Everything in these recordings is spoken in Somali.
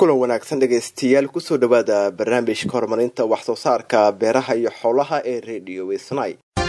kulan wanaagsan dhegaystayaal kusoo dhawaada barnaamijka horumarinta wax soo saarka beeraha iyo xoolaha ee radio wisnay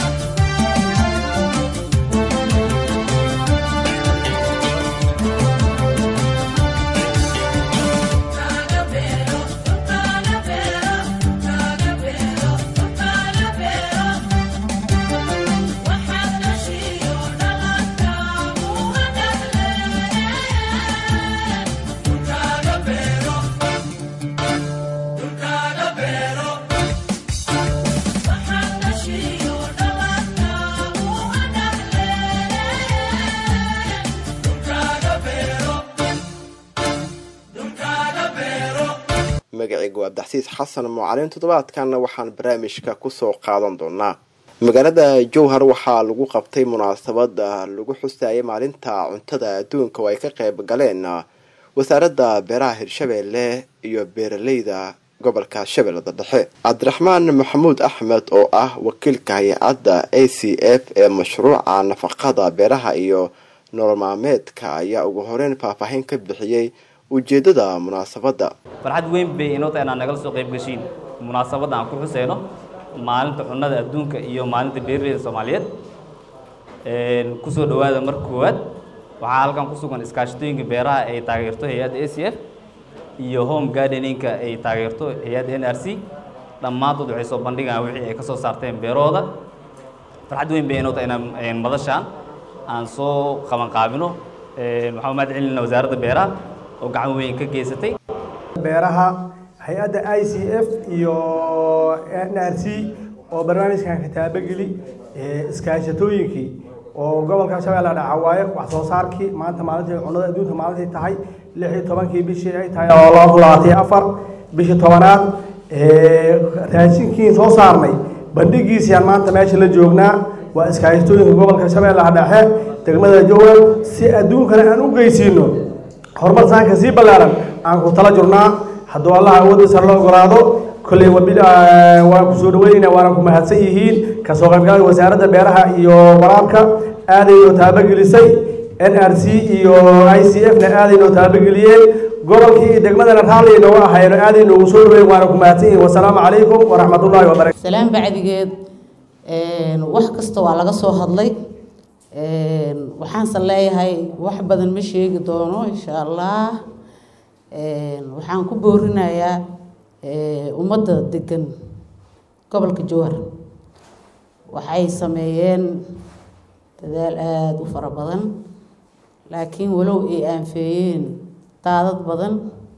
magaceygu abdaxsiis xasan mucalin toddobaadkanna waxaan barnaamijka kusoo qaadan doonaa magaalada jowhar waxaa lagu qabtay munaasabada lagu xusaayay maalinta cuntada adduunka oo ay ka qeyb galeen wasaaradda beeraha hirshabeelle iyo beeraleyda gobolka shabeellada dhexe cabdiraxmaan maxamuud axmed oo ah wakiilka hay-adda a c f ee mashruuca nafaqada beeraha iyo nolol maalmeedka ayaa ugu horeyn faahfaahin ka bixiyey ujeeddada munaasabadda farxad weyn bay inoo tahay inaad nagala soo qayb gashiin munaasabadda aan ku xuseyno maalinta cunnada adduunka iyo maalinta beeraleyda soomaaliyeed kusoo dhowaada marka koowaad waxaa halkan ku sugan iskaashatooyinka beeraha ay taageerto hay-adda a c f iyo home gardeninka ay taageerto hay-adda n r c dhammaantood waxay soo bandhigaan wixii ay ka soo saarteen beerahooda farxad weyn bay inoo tahay inaan madashaan aan soo qabanqaabino waxaan mahad celinayna wasaaradda beeraha oo gacan weyn ka geysatay beeraha hay-adda i c f iyo n r c oo barnaamijkan ka taabageli iskaashatooyinkii oo gobolka shabeella dhaca waaye wax soo saarkii maanta maalintii cunnada adduunka maalintii tahay lix iyo tobankii bishii ay tahay oo laba kun labaatan iyo afar bishii tobanaad raashinkiin soo saarnay bandhigiisiyaan maanta meesha la joognaa waa iskaashatooyinka gobolka shabeellaha dhexe degmada jowhar si adduunkana aan u geysiino horumar saanka sii ballaaran aan ku tala jirnaa hadduu allaha awoodda sare la ogolaado kolley waan ku soo dhaweynayna waana ku mahadsan yihiin kasoo qaybgalada wasaaradda beeraha iyo waraabka aadaynoo taabagelisay n r c iyo i c f na aadaynoo taabageliyeen gobolkii iyo degmadana raalli nooga ahayno aaday noogu soo dhaweyn waana ku mahadsan yihiin wasalaamu calaykum waraxmatullaahi wabarakatu salaan bacdigeed wax kasta waa laga soo hadlay waxaanse leeyahay wax badan ma sheegi doono insha allah waxaan ku boorinayaa ummadda degan gobolka jowhar waxay sameeyeen dadaal aada u fara badan laakiin walow ay aanfeeyeen daadad badan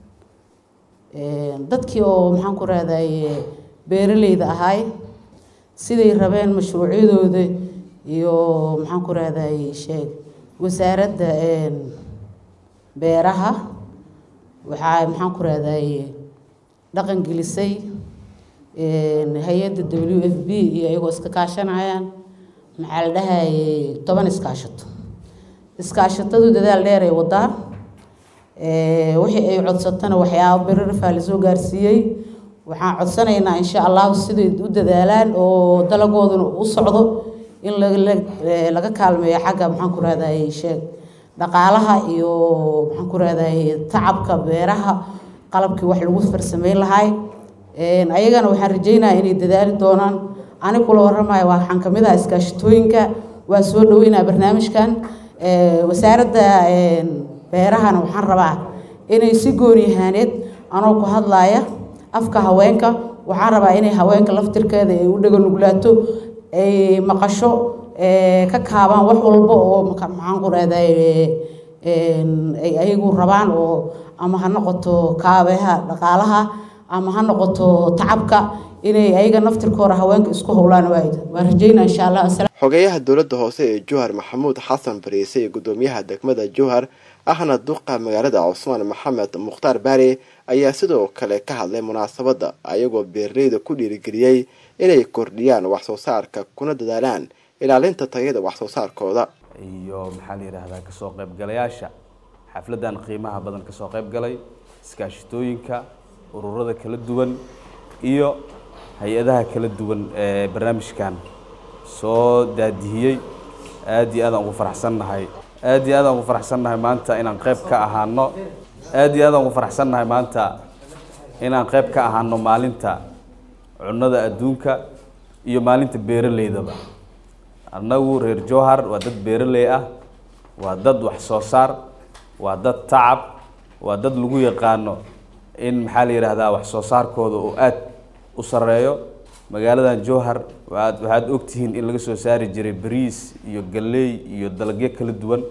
dadkii oo maxaan ku raadaye beeraleyda ahay siday rabeen mashruucyadooda iyo maxaan ku raadaye sheeg wasaaradda beeraha waxaa maxaan ku raadaye dhaqan gelisay hay-adda w f b iyo iyagoo iska kaashanayaan maxaa la dhahaye toban iskaashato iskaashatadu dadaal dheer ay wadaan wixii ay codsatana waxyaaba berarafaa lasoo gaarsiiyey waxaan codsanaynaa insha allahu siday u dadaalaan oo dalagooduna u socdo in laga kaalmeeyo xagga maxaan ku raadaye sheeg dhaqaalaha iyo maxaan ku raadaye tacabka beeraha qalabkii wax lagu farsameyn lahay ayagana waxaan rajeynaya inay dadaali doonaan ani kula waramayo waxaan kamid ah iskaashatooyinka waa soo dhaweynaa barnaamijkan wasaaradda beerahana waxaan rabaa inay si gooniyahaaneed anoo ku hadlaaya afka haweenka waxaan rabaa inay haweenka laftirkeeda ay u dhega nuglaato ay maqasho ka kaabaan wax walba oo maxaan ku raadaye ay ayagu rabaan oo ama ha noqoto kaabeha dhaqaalaha ama ha noqoto tacabka inay ayaga naftirkooda haweenka isku howlaan waan rajeynaa insha allah xogeeyaha dowladda hoose ee jowhar maxamuud xasan bariise iyo guddoomiyaha degmada jowhar ahna duqa magaalada cusmaan maxamed mukhtaar baare ayaa sidoo kale ka hadlay munaasabadda ayagoo beeraleyda ku dhiirigeliyey inay kordhiyaan wax soo saarka kuna dadaalaan ilaalinta tayada wax soo saarkooda iyo maxaa la yidhaahdaa kasoo qaybgalayaasha xafladdan qiimaha badan kasoo qaybgalay iskaashitooyinka ururada kala duwan iyo hay-adaha kala duwan ee barnaamijkan soo daadihiyey aada iyo aadaan ugu faraxsannahay aada iyo aadaan ugu faraxsannahay maanta inaan qayb ka ahaano aad iyo aad aan ugu faraxsannahay maanta inaan qayb ka ahaano maalinta cunnada adduunka iyo maalinta beeraleydaba annagu reer jowhar waa dad beeraley ah waa dad wax soo saar waa dad tacab waa dad lagu yaqaano in maxaa la yidhaahdaa wax soo saarkooda oo aad u sareeyo magaaladan jowhar waaad waxaad ogtihiin in laga soo saari jiray bariis iyo galley iyo dalagyo kala duwan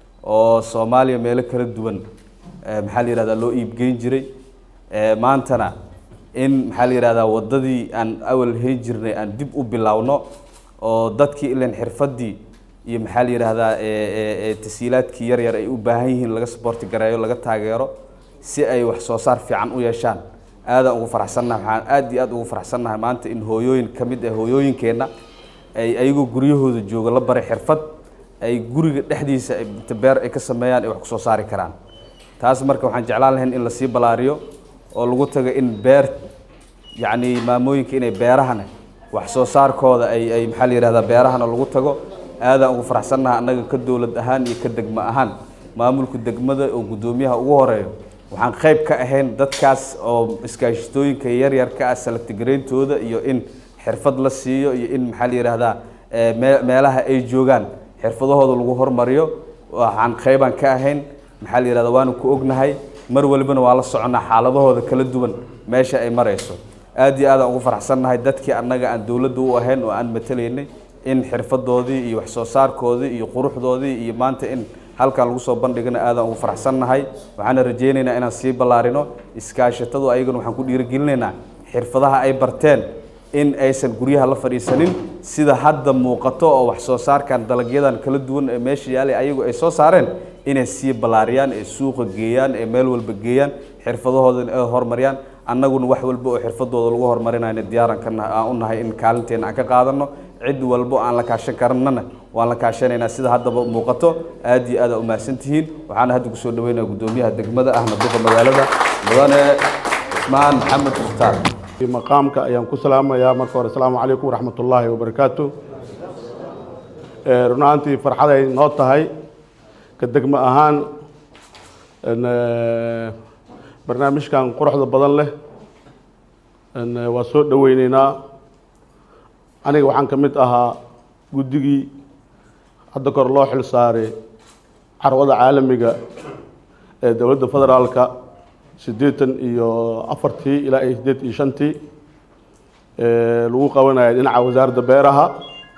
oo soomaaliya meelo kala duwan eh, maxaa la yihahdaa loo iibgeyn jiray Eh, maantana in maxaa la yihahdaa waddadii aan awal hayn jirnay aan dib u bilowno oo dadkii ilan xirfaddii iyo maxaa la yidhaahdaa eh, eh, eh, tasiilaadkii yar yar ay u baahan yihiin laga saboorti gareeyo laga taageero si ay wax soo saar fiican u yeeshaan aadaan ugu faraxsannahay waxaan aad iyo aad ugu faraxsannahay maanta in hooyooyin ka mid ah hooyooyinkeenna ay ayagoo guryahooda jooga la baray xirfad ay guriga dhexdiisa ay inta beer ay ka sameeyaan ay wax ku soo saari karaan taas marka waxaan jeclaan lahayn in lasii balaariyo oo lagu tago in beer yacni maamooyinka inay beerahana wax soo saarkooda ay ay maxaa la yidhahdaa beerahana lagu tago aadaan ugu faraxsannahay annaga ka dowlad ahaan iyo ka degmo ahaan maamulka degmada oo guddoomiyaha ugu horeeyo waxaan qayb ka ahayn dadkaas oo iskaashitooyinka yaryarka ah salagtigaraintooda iyo in xirfad la siiyo iyo in maxaa la yidhaahdaa eh, mee- meelaha ay joogaan xirfadahooda lagu hormariyo waxaan qaybaan ka ahayn maxaa la yidhahdaa waanu ku ognahay mar walibana waa la soconaa xaaladahooda kala duwan meesha ay marayso aad iyo aadaan ugu faraxsannahay dadkii annaga aan dowladda u ahayn oo aan matalaynay in xirfadoodii iyo wax soo saarkoodii iyo quruxdoodii iyo maanta in halkan lagu soo bandhigana aadaan ugu faraxsannahay waxaana rajaynaynaa inaan sii ballaarino iskaashatadu ayagana waxaan ku dhiirigelinaynaa xirfadaha ay barteen in aysan guryaha la fadhiisanin sida hadda muuqato oo wax soo saarkan dalagyadan kala duwan ee meesha yaalay ayagu ay soo saareen inay sii ballaariyaan ee suuqa geeyaan ee meel walba geeyaan xirfadahooda ay horumariyaan annaguna wax walba oo xirfadooda lagu horumarinayna diyaaran ka nahay aan u nahay in kaalinteena aan ka qaadano cid walbo aan la kaashan karnana waan la kaashanaynaa sida haddaba muuqato aad iyo aad aa umahadsan tihiin waxaana hadda kusoo dhaweynaya guddoomiyaha degmada ahna duqa magaalada mudane cusmaan maxamed mukhtaar maqaamka ayaan ku salaamayaa marka hore asalaamu calaykum waraxmat ullaahi wabarakaatu Eh, run ahaantii farxaday noo tahay ka degmo ahaan en, eh, barnaamijkan quruxda badan leh en, eh, waa soo dhoweyneynaa aniga waxaan ka mid ahaa guddigii hadda kor loo xil saaray carwada caalamiga ee dowladda federaalka siddeetan iyo afartii ilaa iyo siddeed iyo shantii ee lagu qabanaya dhinaca wasaaradda beeraha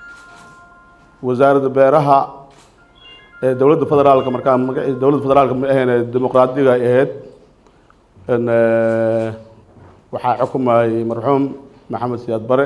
wasaaradda beeraha ee dowladda federaalka markaa magaciisa dowladda federaalka ma ahayn ee dimuqraadiga ay ahayd en, eh, waxaa xukumayay marxuum maxamed siyaad bare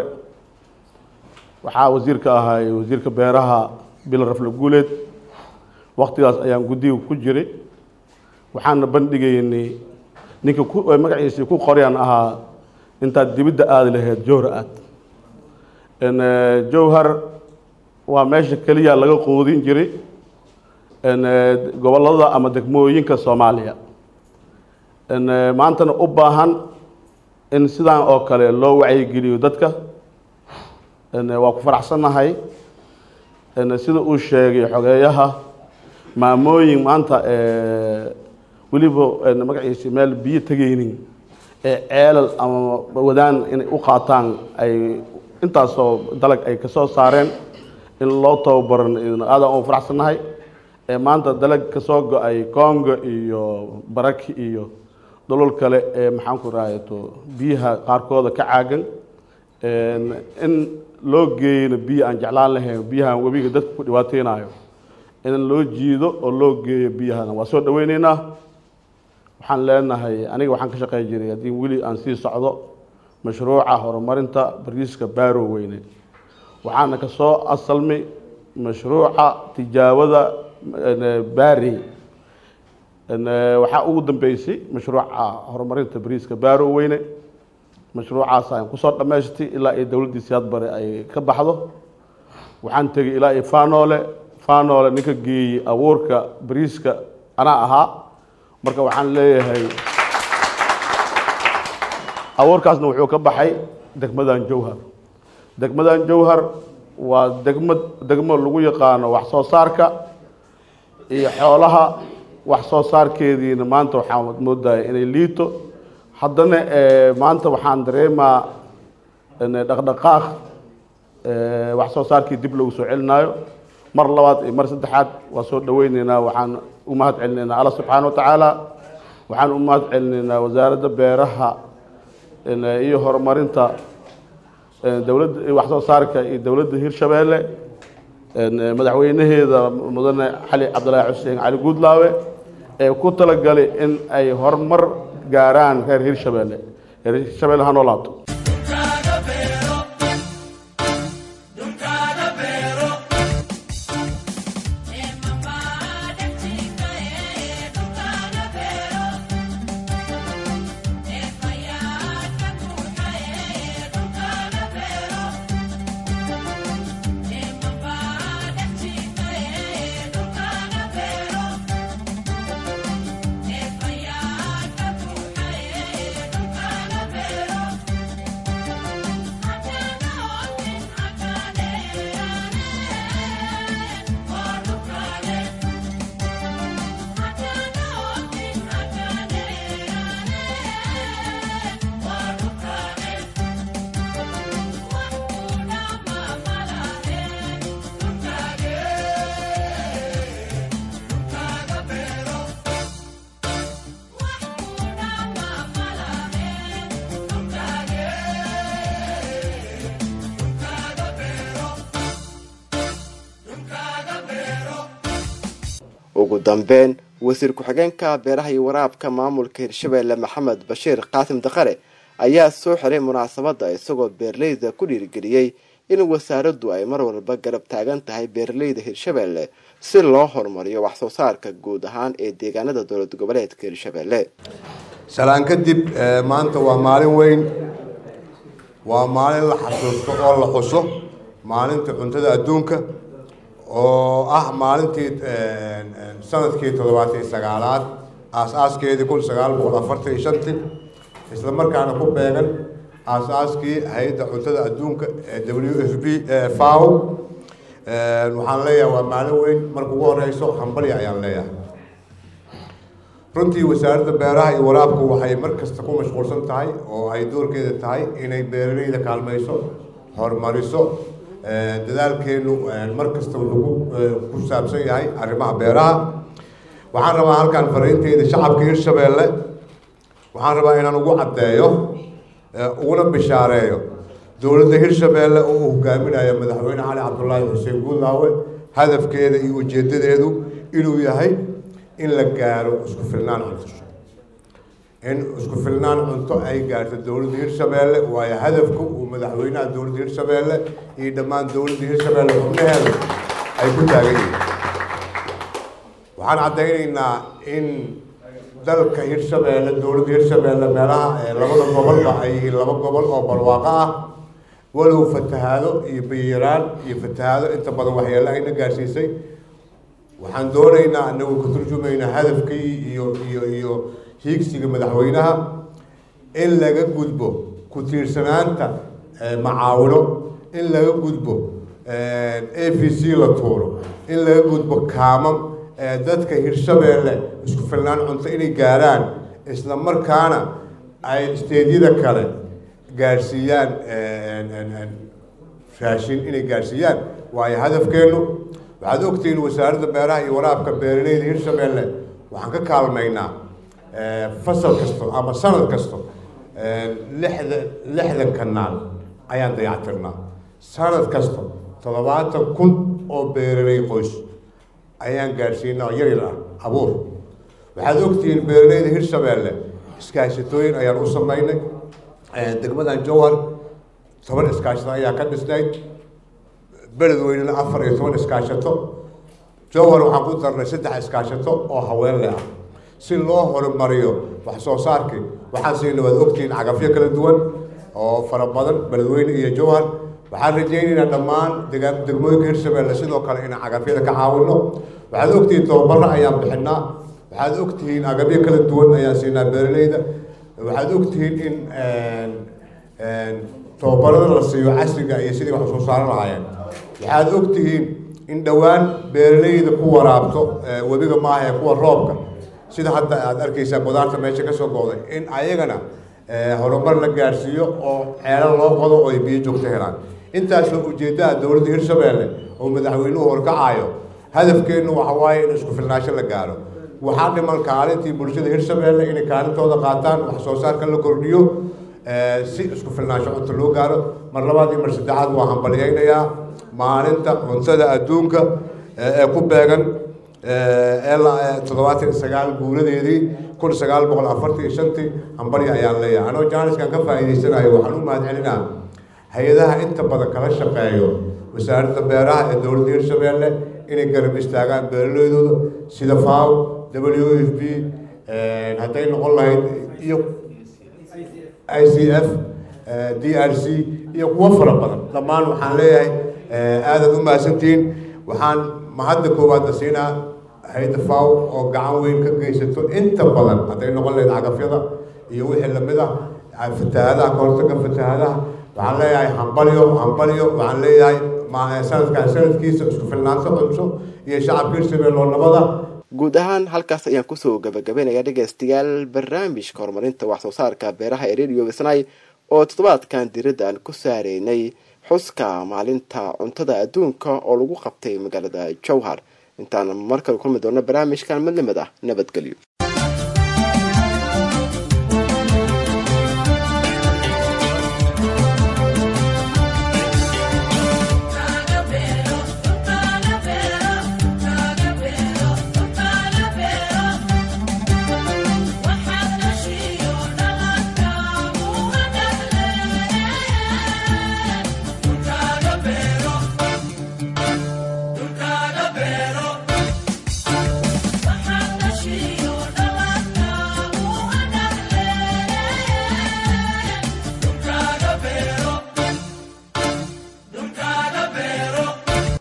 waxaa wasiirka ahay wasiirka beeraha bilan rafle guuleed waktigaas ayaan guddiga ku jiray waxaana bandhigaynay ninka ku ay magaciisii ku qoryaan ahaa intaad dibidda aadi lahayd jowhar aad En, eh, jowhar waa meesha keliya laga quudin jiray en, eh, gobollada ama degmooyinka soomaaliya En, eh, maantana u baahan in sidaan oo kale loo wacyigeliyo dadka En, eh, waa ku faraxsannahay En, sida uu sheegay xogeeyaha maamooyin maanta eh, weliba en, magaciisi meel biyo tegaynin ee ceelal ama wadaan inay u qaataan ay intaasoo dalag ay kasoo saareen in loo tababaran aadaan ugu faraxsannahay ee maanta dalag kasoo go-ay congo iyo baraki iyo dholol kale ee maxaan ku rahayato biyaha qaarkooda ka caagan En, in loo geeyana biyo aan jeclaan lahayn biyahan webiga dadka ku dhibaateynayo in loo jiido oo loo geeyo biyahana waa soo dhaweyneynaa waxaan leenahay aniga waxaan ka shaqey jiray haddii weli aan sii socdo mashruuca horumarinta bariiska baaro weyne waxaana ka soo asalmay mashruuca tijaabada en, baari En, eh, waxaa ugu dambeysay mashruuca horumarinta bariiska baaro weyne mashruucaas aan kusoo dhammaystay ilaa iyo dowladdii siyaad bare ay ka baxdo waxaan tegey ilaa iyo faanoole faanoole ninka geeyey abuurka bariiska anaa ahaa marka waxaan leeyahay abuurkaasna wuxuu ka baxay degmadan jowhar degmadan jowhar waa degmo degmo lagu yaqaano wax soo saarka iyo xoolaha wax soo saarkeediina maanta waxaan moodaya inay liito haddana maanta waxaan dareemaa dhaqdhaqaaq wax soo saarkii dib lagu soo celinaayo mar labaad iyo mar saddexaad waa soo dhaweyneynaa waxaan u mahad celinaynaa alla subxaana wa tacaala waxaan u mahad celinaynaa wasaaradda beeraha iyo horumarinta dowladda wax soo saarka iyo dowladda hirshabeelle madaxweynaheeda mudane cali cabdilaahi xuseen cali guudlaawe ee ku talagalay in ay horumar gaaraan reer hirshabeelle reer hirshabeelle ha noolaato ugu dambeyn wasiir ku-xigeenka beeraha iyo waraabka maamulka hirshabeelle maxamed bashiir qaasim daqare ayaa soo xiray munaasabadda isagoo beeraleyda ku dhiirigeliyey in wasaaraddu ay mar walba garab taagan tahay beeraleyda hirshabeelle si loo horumariyo wax soo saarka guud ahaan ee deegaanada dowlad goboleedka hirshabeelle salaan kadib maanta waa maalin weyn waa maalin la xasuusto oo la xuso maalinta cuntada adduunka oo ah maalintii sanadkii toddobaatan sagaalaad aas-aaskeedii kun sagaal boqol afartan iyo shantii isla markaana ku beegan aas-aaskii hay-adda cuntada adduunka ee w f b faw waxaan leeyahay waa maalin weyn marka ugu horeyso hambalya ayaan leeyahay runtii wasaaradda beeraha iyo waraabku waxay mar kasta ku mashquulsan tahay oo ay doorkeeda tahay inay beeraleyda kaalmayso horumariso dadaalkeenu mar kasta wuxuu ku saabsan yahay arrimaha beeraha waxaan rabaa halkaan fariinteyda shacabka hirshabeelle waxaan rabaa inaan ugu caddeeyo uguna bishaareeyo dowladda hirshabeelle oo uu hogaaminayo madaxweyne cali cabdulaahi xuseen guudlaawe hadafkeeda iyo ujeedadeedu inuu yahay in la gaaro isku filnaan cunto in isku filnaan cunto ay gaarto dowladda hirshabeelle waayo hadafka uu madaxweynaha dowladda hirshabeelle iyo dhammaan dowladda hirshabeelle xubnaheeda ay ku taagan yihiin waxaan caddaynaynaa in dalka hirshabeelle dowladda hirshabeelle meelaha labada gobolba ay yihiin laba gobol oo barwaaqo ah walow fatahaado iyo biyaraan iyo fatahaado inta badan waxyeelo ayna gaarsiisay waxaan doonaynaa anagoo ka turjumaynaa hadafkii iyo iyo iyo hiigsiga madaxweynaha in laga gudbo ku tiirsanaanta macaawino in laga gudbo a v c la tuuro in laga gudbo kaamam dadka hirshabeelle isku filnaan cunto inay gaaraan isla markaana ay isteedyada kale gaarsiiyaan raashin inay gaarsiiyaan waayo hadafkeenu waxaad ogtihiin wasaaradda beeraha iyo waraabka beeraleyda hirshabeelle waxaan ka kaalmaynaa fasal kasto ama sanad kasto lixda lixdan kanaal ayaan dayactirnaa sanad kasto toddobaatan kun oo beeraley qoys ayaan gaadhsiinaa oo yar yar ah abuur waxaad ogtihiin beeraleyda hirshabeelle iskaashatooyin ayaan u samaynay degmadan jowhar toban iskaashato ayaa ka dhisnayd beledweynena afar iyo toban iskaashato jowhar waxaan ku darnay saddex iskaashato oo haweenle ah si loo horumariyo wax soo saarkii waxaan siina waad ogtihiin cagafyo kala duwan oo fara badan beledweyne iyo jowhar waxaan rajaynaynaa dhammaan degaan degmooyinka hirshabeelle sidoo kale inaan cagafyada ka caawino waxaad ogtihiin tababaro ayaan bixinaa waxaad ogtihiin agabyo kala duwan ayaan siinaa beeraleyda waxaad ogtihiin in tababarada la siiyo casriga iyo sidii wax soo saaran lahaayeen waxaad ogtihiin in dhowaan beeraleyda ku waraabto webiga maaha ee kuwa roobka sida hadda aada arkeysaa qudaarta meesha ka soo go'day in ayagana horumar la gaarsiiyo oo ceelal loo qodo oo ay biyo joogto helaan intaasoo ujeeddaha dowladda hirshabeelle oo madaxweynuhu horkacayo hadafkeennu waxa waaye in isku filnaansho la gaaro waxaa dhiman kaalintii bulshada hirshabeelle inay kaalintooda qaataan wax soo saarka la kordhiyo si isku filnaansho cunto loo gaaro mar labaad iyo mar saddexaad waa hambalyaynayaa maalinta cuntada adduunka ee ku beegan toddobaatan iyo sagaal guuladeedii kun sagaal boqol afartan iyo shantii hambalya ayaan leeyahay anoo jaaniskan ka faa'iidaysanayo waxaan u mahad celinaa hay-adaha inta badan kala shaqeeyo wasaaradda beeraha ee dowladda hirshabeelle inay garab istaagaan beeraleydooda sida faw w f b hadday noqon lahayd iyo i c f d r c iyo kuwo fara badan dhammaan waxaan leeyahay aadaad u mahadsantihiin waxaan mahadda koowaadna siinaa hay-adda faw oo gacan weyn ka geysato inta badan hadday noqon lahayd cagafyada iyo wixii lamid ah fatahaadaha kahortaga fatahaadaha waxaan leeyahay hambalyo hambalyo waxaan leeyahay sanadkan sanadkiisa isku filnaanto cunso iyo shacabka hirshabelle oo nabada guud ahaan halkaas ayaan kusoo gabagabaynayaa dhegaystayaal barnaamijka horumarinta wax soo saarka beeraha ee radio wisnay oo toddobaadkan diradda aan ku saareynay xuska maalinta cuntada adduunka oo lagu qabtay magaalada jowhar intaan mar kale kulmi doono barnaamijkan midnimid ah nabadgelyo